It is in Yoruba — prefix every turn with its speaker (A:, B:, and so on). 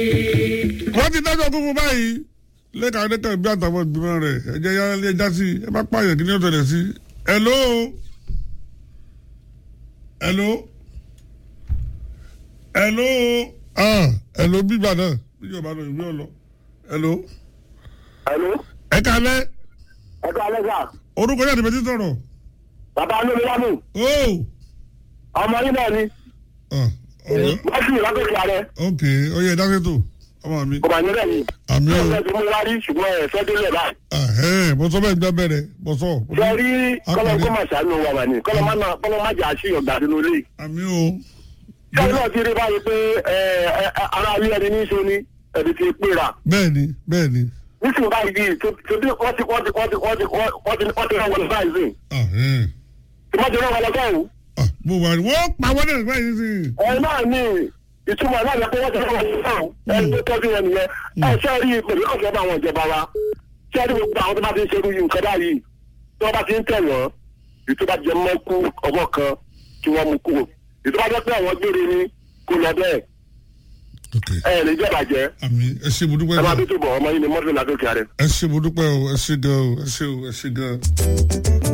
A: wọ́n ti dájọ́ kún fún báyìí lẹ́ka lẹ́ka bí àtàwọn ìgbìmọ̀ rẹ̀ ẹ̀jẹ̀ ya lé ẹja sí ẹ bá pààyàn kí ni ó tẹ̀lé sí. hello hello hello ah hello bíbà náà bí yóò bá lọ ìwé ọ̀lọ́ hello
B: Hello.
A: ẹ kalẹ́
B: ẹ ká lẹ́sà.
A: orúkọ yàtọ̀ bẹ́ẹ̀ ti sọ̀rọ̀
B: bàbá olómi lámù.
A: ó
B: ọmọ yín náà ni.
A: ah ọ̀rọ̀
B: wọ́n sì lágbèsè ààrẹ.
A: ok oyè dákẹ́tò ọmọ mi
B: kò bá yín rẹ̀ yìí.
A: àmì
B: ṣé
A: o
B: ẹ ti mú wá rí ṣùgbọ́n ẹ fẹ́ délé báyìí.
A: ahẹ́n mo sọ bẹ́ẹ̀ gbẹ́ bẹ̀rẹ̀ mo sọ.
B: ṣe rí kọ́lọ́
A: Akọ̀wé.
B: kó mà ṣàánú wa wà ní kọ́lọ́ má náà kọ́lọ́ má jà sí ọ̀gá sínú ilé.
A: àmì o
B: ṣé ẹ náà ti rí báyìí pé ẹ, ẹ, ara ilé ẹni ní í ṣe ni ẹ̀dì ti pera.
A: bẹ́ẹ̀ ni bẹ́ẹ̀ ni
B: nísìnyí báyìí bíi tó tó bí wọ́n ti wọ́n ti wọ́n ti wọ́n ti wọ́n ti wọ́n ti rán wọn lọ báyìí sí.
A: ahẹ́n
B: tí wọ́n ti rán wọn lọ sọ́hùn.
A: ah mo wà ní wọ́n pa wọ́n náà báyìí sí i.
B: ẹ náà ní ìtumọ̀ náà yẹ kó wọ́n ti rán wọn lọ sọ́hùn. ẹ tó tọ́jú wọn nìyẹn. ẹ ṣe rí pẹ̀lú ọ̀sẹ̀ bá àwọn ìjọba wa. ṣé rí gbogbo àwọn tó bá ti ń ṣerú yìí nǹkan báyìí tí wọ́n bá ti ń tẹ̀ wọ́n ètò bá jẹ mọ́ kú ọwọ́ kan kí wọ́n mú kúrò ètò bá jẹ́ pé àwọn gbére ni kò lọ bẹ́ẹ̀
A: ok
B: ẹ lè jẹ́ bàjẹ́
A: àmì ẹ ṣe mo dúpẹ́
B: ẹ máa
A: náà
B: bí tó bọ̀ ọmọ yìí ni mọ́tò ládókè rẹ̀.
A: ẹ ṣe mo dúpẹ́ o ẹ ṣe gan o ẹ ṣe o ẹ ṣe gan.